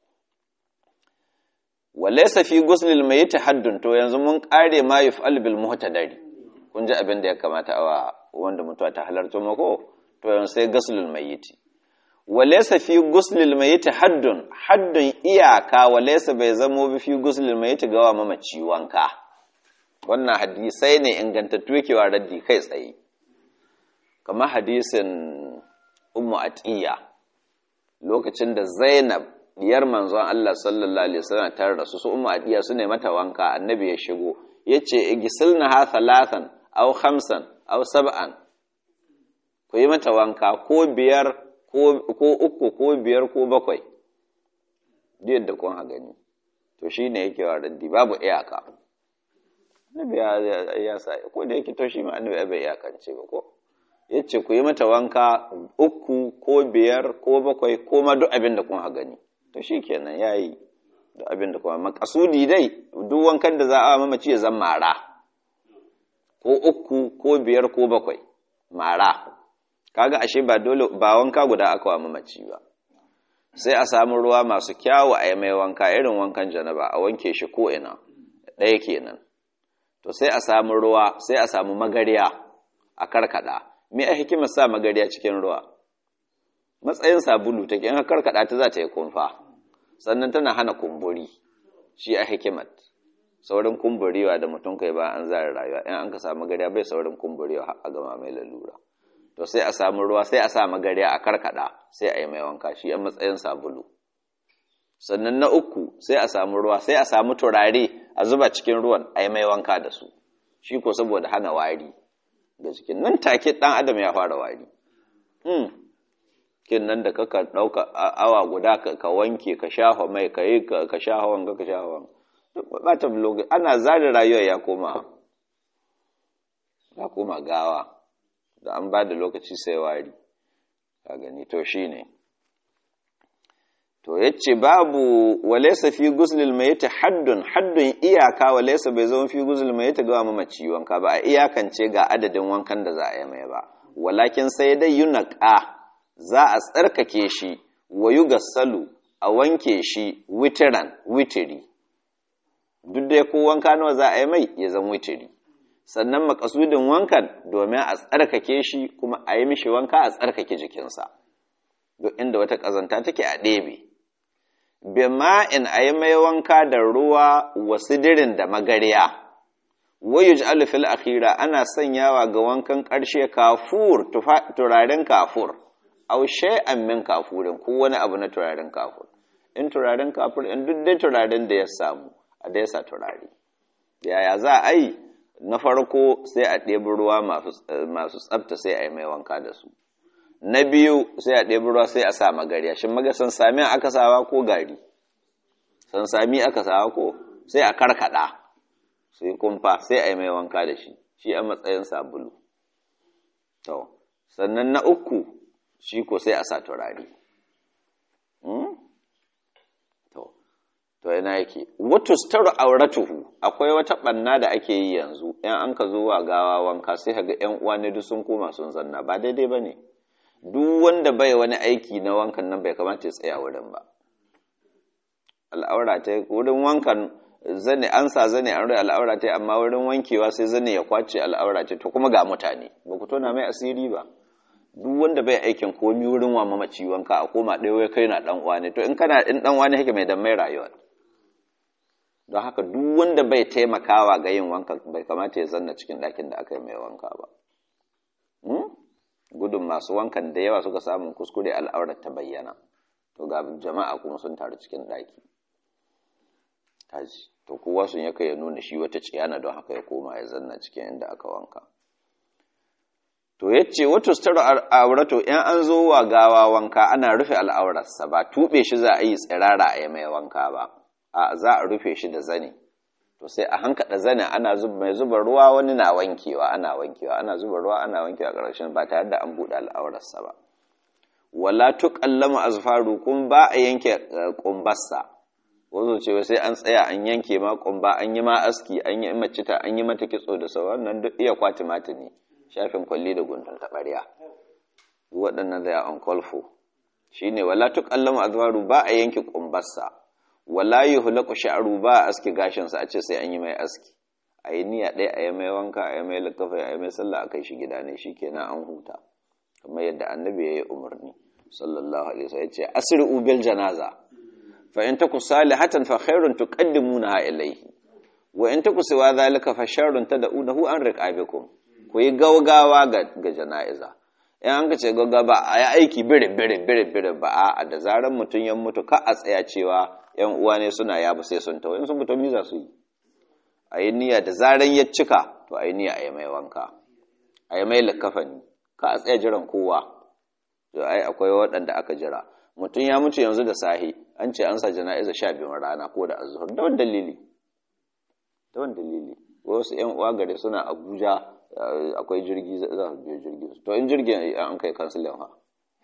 walaysa fi guslil mayyit haddun to yanzu mun kare ma yuf'al bil muhtadari kun ji abin da ya kamata a wanda mutuwa ta halarta mako to yanzu sai guslul mayyit walaysa fi guslil mayyit haddun haddun iyaka walaysa bai zamo bi fi guslil mayyit gawa mamaci wanka wannan hadisai ne ingantattu yake wa raddi kai tsaye kamar hadisin ummu atiya lokacin da zainab diyar manzon Allah sallallahu alaihi wasallam ta rasu su ummu atiya su ne mata wanka annabi ya shigo yace igisilna ha thalathan aw khamsan aw sab'an ku yi mata wanka ko biyar ko uku ko biyar ko bakwai duk da kun ha gani to shine yake wa raddi babu iyaka annabi ya sa ko da yake to shi ma annabi bai iyakance ba ko yace ku yi mata wanka uku ko biyar ko bakwai ko ma duk abin da kun ha gani to shikenan yayi duk abin da kuma makasudi dai duk wankan da za a mamaci ya zan mara ko uku ko biyar ko bakwai mara kaga ashe ba dole ba wanka guda aka wa mamaci ba sai a samu ruwa masu kyawu a yi mai wanka irin wankan janaba a wanke shi ko ina ɗaya kenan to sai a samu ruwa sai a samu magariya a karkada me a hikimar sa magariya cikin ruwa matsayin sabulu take in karkada ta za ta yi kumfa sannan tana hana kumburi shi a hikimat saurin kumburiwa da mutum kai ba an zara rayuwa in an ka samu magariya bai saurin kumburiwa a gama mai lalura to sai a samu ruwa sai a sa magariya a karkada sai a yi mai wanka shi a matsayin sabulu sannan na uku sai a samu ruwa sai a samu turare a zuba cikin ruwan a yi mai wanka da su shi ko saboda hana wari da cikin nan take dan adam ya fara wari kin nan da kaka ɗauka awa guda ka wanke ka shafa mai ka yi ka shafa wanga ka shafa wanga ba ta blogi ana zari rayuwa ya koma ya koma gawa da an ba da lokaci sai wari ka gani to shi ne to yace babu walaysa fi guslil mayyit haddun haddun iyaka walaysa bai zama fi guslil mayyit ga mamaci wanka ba a iyakance ga adadin wankan da za a yi mai ba walakin sai dai yunqa za a tsarkake shi wa yugassalu a wanke shi witiran witiri duk da ko wanka nawa za a yi mai ya zama witiri sannan makasudin wankan domin a tsarkake shi kuma a yi mishi wanka a tsarkake jikinsa duk inda wata ƙazanta take a ɗebe bima'in a yi mai wanka da ruwa wasidirin da magariya wayu ji fil akhira ana sanyawa ga wankan ƙarshe kafur turaren kafur au shay'an min kafurin ko wani abu na turaren kafur in turaren kafur in duk dai turaren da ya samu a da yasa turare yaya za a yi na farko sai a ɗebi ruwa masu tsafta sai a yi mai wanka da su na biyu sai a ɗebi ruwa sai a sa magariya shin maga san sami aka sawa ko gari san sami aka sawa ko sai a karkada sai kumfa sai a yi mai wanka da shi shi a matsayin sabulu to sannan na uku shi ko sai a sa turare to to ina yake wato staru auratuhu akwai wata banna da ake yi yanzu yan an ka zo wa gawa wanka sai kaga yan uwa ne duk sun koma sun zanna ba daidai bane duk wanda bai wani aiki na wankan nan bai kamata ya tsaya wurin ba al'aura ta wurin wankan zane an sa zane an rai al'aura ta amma wurin wankewa sai zane ya kwace al'aura ta to kuma ga mutane ba ku tona mai asiri ba duk wanda bai aikin komi wurin wa mamaci wanka a koma ɗaya wai kai na dan uwa ne to in kana in dan uwa ne hake mai dan mai rayuwa don haka duk wanda bai taimakawa ga yin wanka bai kamata ya zanna cikin ɗakin da aka yi mai wanka ba gudun masu wankan da yawa suka samun kuskure al'aurar ta bayyana to ga jama'a kuma sun taru cikin ɗaki kaji to kowa sun yaka ya nuna shi wata ciyana don haka ya koma ya zanna cikin inda aka wanka to yace wato staro aurato in an zo wa gawa wanka ana rufe al'aurarsa ba tube shi za a yi tsirara a yi mai wanka ba a za a rufe shi da zane to sai a hankada zane ana zuba mai zuba ruwa wani na wankewa ana wankewa ana zuba ruwa ana wankewa ƙarshen ba tare da an buɗe al'aurarsa ba wala tuqallamu azfaru kun ba a yanke kumbarsa wazo ce sai an tsaya an yanke ma kumba an yi ma aski an yi mace ta an yi mata kitso da sauran nan duk iya kwati mata ne shafin kwalli da gundun taɓarya waɗannan da on kolfo shine wala tuqallamu azfaru ba a yanke kumbarsa wala yuhlaqu sha'ru ba aski gashin sa a ce sai an yi mai aski ayi niyya ɗaya ayi mai wanka ayi mai lakafa ayi mai sallah akai shi gida ne shikenan an huta kamar yadda annabi yayi umarni sallallahu alaihi wasallam yace asri'u bil janaza fa in taku salihatan fa khairun tuqaddimunaha ilayhi wa in taku siwa zalika fa sharrun tad'unahu an riqabikum ku yi gaugawa ga ga jana'iza in an ka ce gaugawa ba a yi aiki bire bire bire bire ba a da zaran mutum ya mutu ka a tsaya cewa yan uwa ne suna yabu sai sun tawo in sun mutu za su yi a yi niyya da zaran ya cika to a yi niyya a yi mai wanka a yi mai likafani ka a tsaya jiran kowa to ai akwai waɗanda aka jira mutum ya mutu yanzu da sahi an ce an sa jana'iza sha biyun rana ko da azuhur da wani dalili da wani dalili wasu yan uwa gare suna abuja akwai jirgi za su biyo jirgi to in jirgin an kai kansilin ha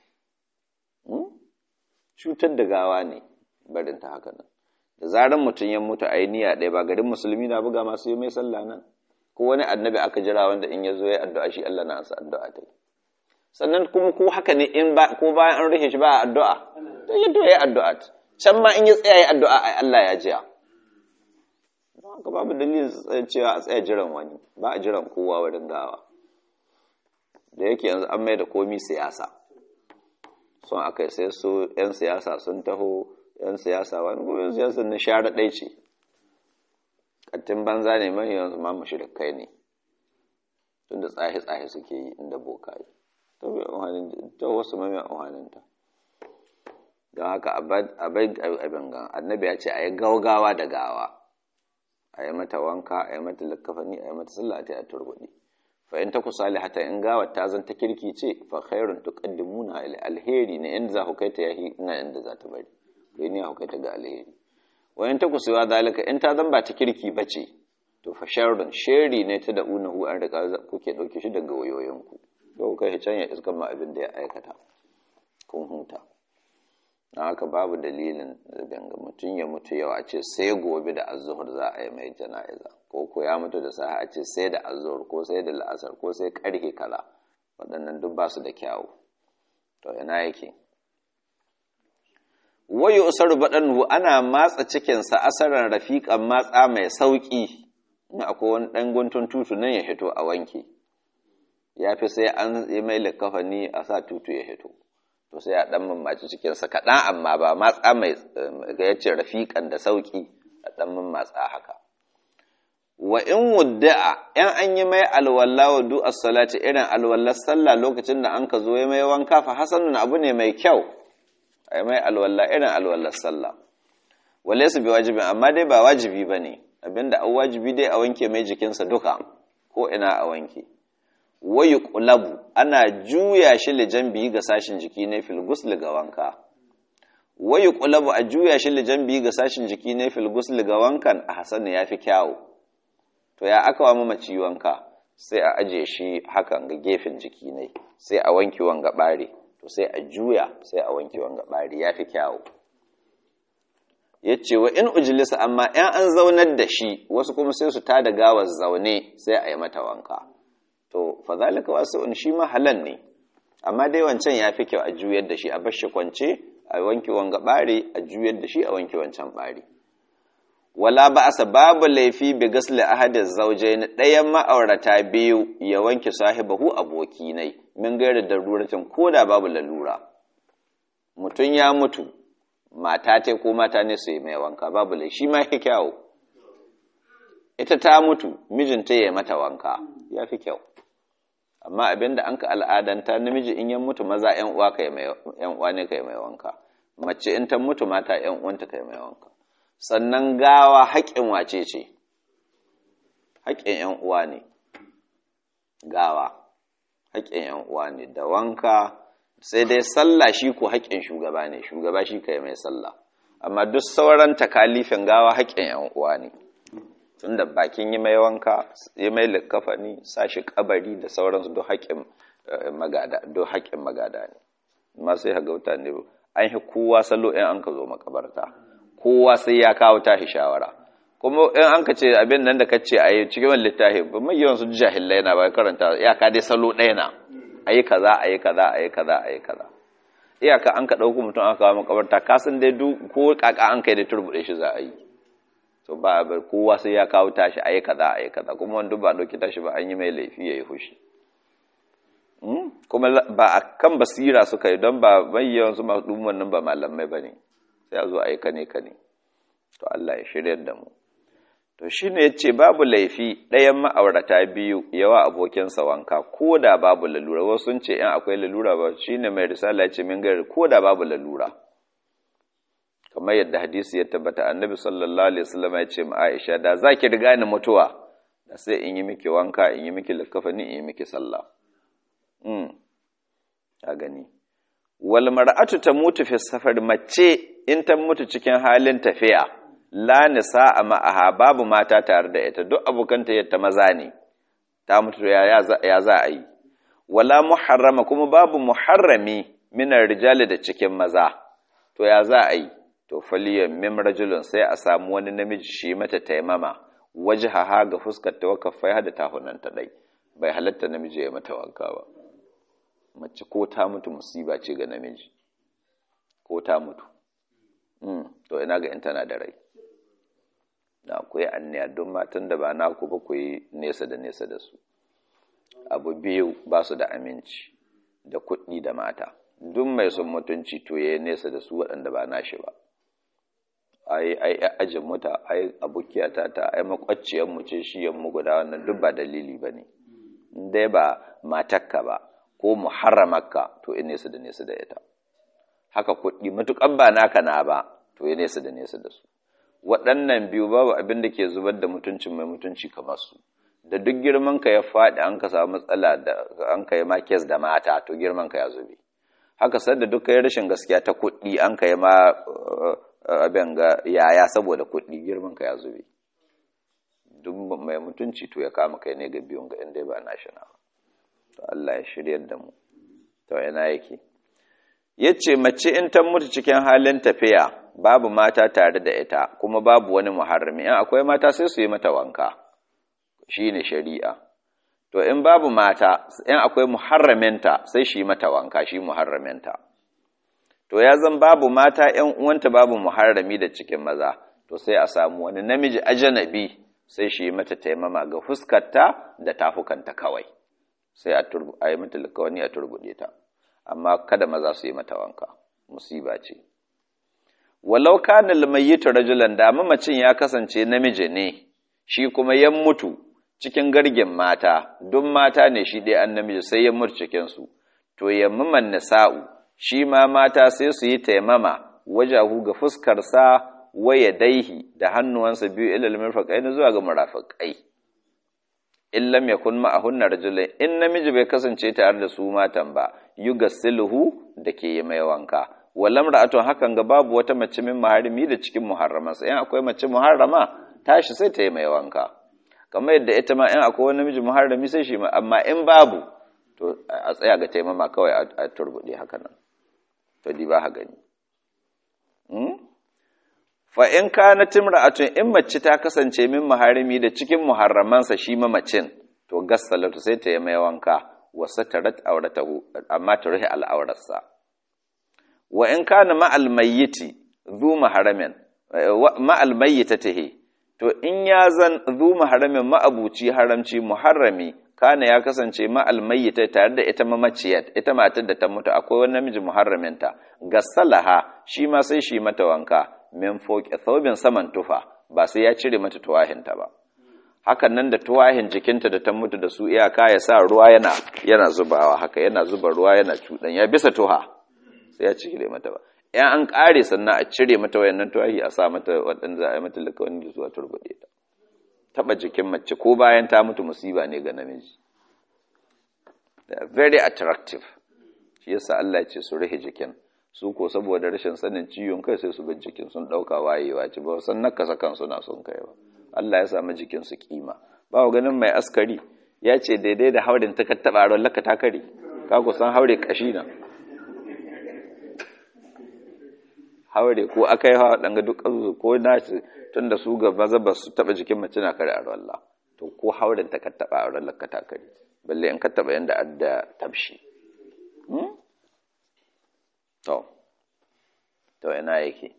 cutar da gawa ne barin ta haka nan da zaran mutum ya mutu a yi niyya ɗaya ba garin musulmi na buga masu yi mai sallah nan ko wani annabi aka jira wanda in ya zo ya addu'a shi Allah na ansa addu'a ta sannan kuma ko haka ne in ba ko bayan an rufe shi ba addu'a to ya to ya addu'a can ma in ya tsaya ya addu'a ai Allah ya jiya don haka babu dalilin cewa a tsaya jiran wani ba a jiran kowa wurin gawa da yake yanzu an mai da komi siyasa son akai sai su 'yan siyasa sun taho 'yan siyasa wani gobe siyasa na share ɗai ce kattin banza ne mai yanzu ma kai ne tun da tsaye-tsaye suke yi inda boka yi ta wasu mai amfaninta don haka a bai abin gan annabi ya ce a yi gaugawa da gawa a yi mata wanka a yi mata likafani a yi mata sallah ta yi turbuɗi fa in ta kusa hata in gawa ta zan ta kirki ce fa khairun tuqaddimuna alheri ne inda za ku kai ta yahi ina inda za ta bari kai ne ku kai ta ga alheri wa in ta kusa zalika in ta zan ba ta kirki bace to fa sharrun sheri ne ta da unahu an riga kuke dauke shi daga wayoyinku to kai can ya iskan ma abin da ya aikata kun huta na haka babu dalilin danga mutum ya mutu yau a ce sai gobe da azuhur za a yi mai jana'iza ko ko ya mutu da saha a ce sai da azuhur ko sai da la'asar ko sai karhe kala waɗannan duk ba su da kyawu to ina yake wayo usaru baɗanhu ana matsa cikinsa asaran rafiƙan matsa mai sauƙi in akwai wani ɗan guntun tutu nan ya hito a wanke ya fi sai an yi mai likafani a sa tutu ya hito to sai a ɗan mamaci cikinsa kaɗan amma ba matsa mai ga yace rafiƙan da sauƙi a ɗan mamatsa haka wa in wudda'a ‘yan an yi mai alwala wa du'ar salati irin alwallar sallah lokacin da an ka zo ya mai wanka fa hasanun abu ne mai kyau a yi mai alwala irin alwallar sallah wale su bi wajibi amma dai ba wajibi ba ne abinda an wajibi dai a wanke mai jikinsa duka ko ina a wanke wayu ƙulabu ana juya shi lijan biyi ga sashin jiki ne fil gusli ga wanka wayu ƙulabu a juya shi lijan biyi ga sashin jiki ne fil gusli ga wankan a hasan ya fi kyawu to ya aka wa mamaci wanka sai a aje shi hakan ga gefen jiki ne sai a wanke wanga ɓare to sai a juya sai a wanke wanga ɓare ya fi kyawu ya ce wa in ujilisa amma ‘yan an zaunar da shi wasu kuma sai su tada gawar zaune sai a yi mata wanka to fa zalika wasu'un shi ma halal ne amma dai wancan ya fi kyau a juyar da shi a bar shi kwance a wanke wanga bare a juyar da shi a wanke wancan bare wala ba'asa babu laifi bi gasli ahadin zawjayn ɗayan ma'aurata biyu ya wanke sahibahu aboki nai min gaira daruratin koda babu lalura mutum ya mutu mata ta ko mata ne su yi mai wanka babu laifi shi ma fi kyau ita ta mutu mijinta ya mata wanka ya fi kyau amma abinda an ka al'adanta namiji in yan mutu maza yan uwa kai mai yan uwa ne kai mai wanka mace in ta mutu mata yan uwanta kai mai wanka sannan gawa haƙƙin wace ce haƙƙin yan uwa ne gawa haƙƙin yan uwa ne da wanka sai dai sallah shi ko haƙƙin shugaba ne shugaba shi kai mai sallah amma duk sauran takalifin gawa haƙƙin yan uwa ne tunda bakin yi mai wanka yi mai likafani sashi kabari da sauransu don haƙƙin magada don haƙƙin magada ne amma sai haga mutane an yi kowa salo in an ka zo makabarta kowa sai ya kawo tashi shawara kuma in an ka ce abin nan da ka ce a yi cikin wani littafi ba mai yawan su jahilai na ba karanta iyaka dai salo ɗaya na a yi kaza a yi kaza a yi kaza a yi kaza iyaka an ka ɗauko mutum aka kawo makabarta kasan dai duk ko kaka an kai da turbuɗe shi za a yi to ba a bar kowa sai ya kawo tashi a yi kaza a yi kaza kuma wanda ba ɗauki tashi ba an yi mai laifi ya yi fushi kuma ba a kan basira suka yi don ba bayyawan su masu ɗumman nan ba malamai ba ne sai a zo a yi kane kane to Allah ya shiryar da mu to shi ne ya ce babu laifi ɗayan ma'aurata biyu yawa abokinsa wanka ko da babu lalura wasu sun ce yan akwai lalura ba shi ne mai risala ya ce min gari ko da babu lalura kamar yadda hadisi ya tabbata annabi sallallahu alaihi wasallam ya ce ma Aisha da zaki riga ni mutuwa da sai in yi miki wanka in yi miki likafani in yi miki sallah mm a gani wal mar'atu tamutu fi safar mace in ta mutu cikin halin tafiya la nisaa ma'aha babu mata tare da ita duk abokanta yadda maza ne ta mutu ya ya za a yi wala muharrama kuma babu muharrami minar rijali da cikin maza to ya za a yi to faliyan mim rajulun sai a samu wani namiji shi mata taimama wajhaha ga fuskar ta wakafai da tahunan ta dai bai halatta namiji ya mata wanka ba mace ko ta mutu musiba ce ga namiji ko ta mutu mm to ina ga in tana da rai da ku yi anniya don matan da ba naku ba ku yi nesa da nesa da su abu biyu ba su da aminci da kuɗi da mata duk mai son mutunci to ya yi nesa da su waɗanda ba nashi ba ai ai ajin muta ai abukiyata ta ai makwacciyar mu ce shi yammu guda wannan duk ba dalili bane dai ba matakka ba ko muharramakka to in nesa da nesa da ita haka kuɗi matukan ba naka na ba to ya nesa da nesa da su waɗannan biyu babu abin da ke zubar da mutuncin mai mutunci kamar su da duk girman ka ya faɗi an ka samu matsala da an kai ma kes da mata to girman ka ya zube haka sadda duk kai rashin gaskiya ta kuɗi an kai ma abin ga yaya saboda kuɗi girman ka ya zube duk mai mutunci to ya kama kai ne ga biyun ga inda ba na shi na to Allah ya shiryar da mu to ina yake yace mace in ta mutu cikin halin tafiya babu mata tare da ita kuma babu wani muharrami in akwai mata sai su yi mata wanka shine shari'a to in babu mata in akwai muharraminta sai shi mata wanka shi muharraminta to ya zan babu mata ‘yan uwanta babu muharrami da cikin maza to sai a samu wani namiji ajanabi sai shi mata taimama ga fuskarta da tafukanta kawai sai a yi mata likawani a turbuɗe ta amma kada maza su yi mata wanka musiba ce walau kana almayyitu rajulan da mamacin ya kasance namiji ne shi kuma ya mutu cikin gargin mata duk mata ne shi ɗaya an namiji sai ya mutu cikinsu to yammaman nisa'u shi ma mata sai su yi taimama wajahu ga fuskarsa waya daihi da hannuwansa biyu ilal mirfaqai na zuwa ga murafiqai in lam yakun ma'ahunna rajulai in namiji bai kasance tare da su matan ba yugassiluhu da ke yi mai wanka walam ra'atun hakan ga babu wata mace min muharrimi da cikin muharramansa in akwai mace muharrama tashi sai ta yi mai wanka kamar yadda ita ma in akwai wani namiji muharrami sai shi ma amma in babu to a tsaya ga taimama kawai a turbuɗe haka nan to di ba ha gani fa in kana timra'atun in mace ta kasance min muharrami da cikin muharramansa shi mamacin to gassalatu sai ta yi mai wanka wa satarat auratahu amma ta ruhi al'aurarsa wa in kana ma'al mayyiti zu maharamin ma'al mayyitatihi to in ya zan zu maharamin ma'abuci haramci muharrami kana ya kasance ma'al mayyita tare da ita mamaciyar ita matar da ta mutu akwai wani namiji muharraminta gassalaha shi ma sai shi mata wanka min foki thawbin saman tufa ba sai ya cire mata tuwahinta ba hakan nan da tuwahin jikinta da ta mutu da su iyaka ya sa ruwa yana yana zubawa haka yana zuba ruwa yana cudan ya bisa tuha sai ya cire mata ba in an kare sannan a cire mata wayannan tuwahi a sa mata waɗanda za a yi mata lakawani da zuwa turbaɗe ta taba jikin mace ko bayan ta mutu musiba ne ga namiji they are very attractive shi yasa Allah ya ce su rihe jikin su ko saboda rashin sanin ciwon kai sai su ga jikin sun dauka wayewa ce ba san nakasa kansu na son kai ba Allah ya samu jikin su kima ba ku ganin mai askari ya ce daidai da haurin ta kattaba ron laka ta kare ka ku san haure kashi na haure ko akai hawa danga duk ko na tunda su ga maza ba su taba jikin mace na kare a Allah to ko haurin ta kattaba a ron laka ta kare balle in ka taba yanda adda tabshi to to ina yake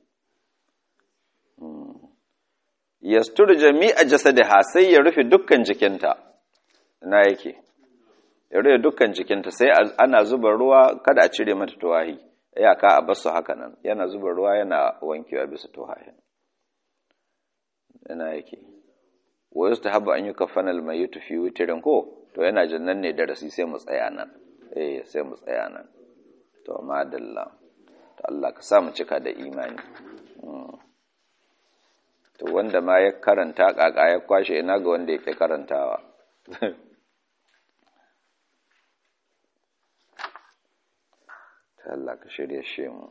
yastur jami'a jasadiha sai ya rufe dukkan jikinta ina yake ya rufe dukkan jikinta sai ana zuba ruwa kada a cire mata tuwahi iyaka a basu haka nan yana zuba ruwa yana wankewa bisa tuwahin yana yake wa yustahabu an yukaffana al-mayyit fi witrin ko to yana jannan ne darasi sai mu tsaya nan eh sai mu tsaya nan to madalla to Allah ka sa mu cika da imani to wanda ma ya karanta kaka ya kwashe ina ga wanda yake karantawa ta Allah ka shirye shi mu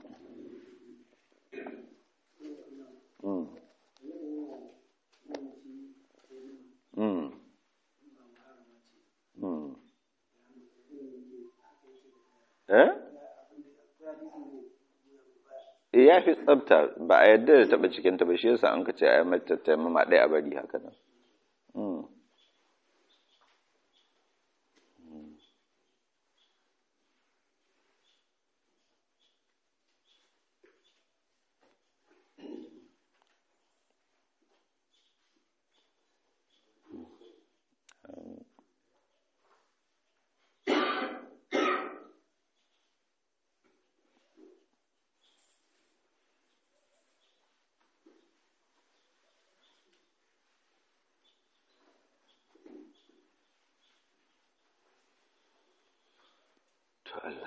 Mm. Mm. Eh? ya fi tsabta ba a yadda da taɓa cikinta ba shi yasa an ka ce a yi mata taimama ɗaya a bari haka nan to Allah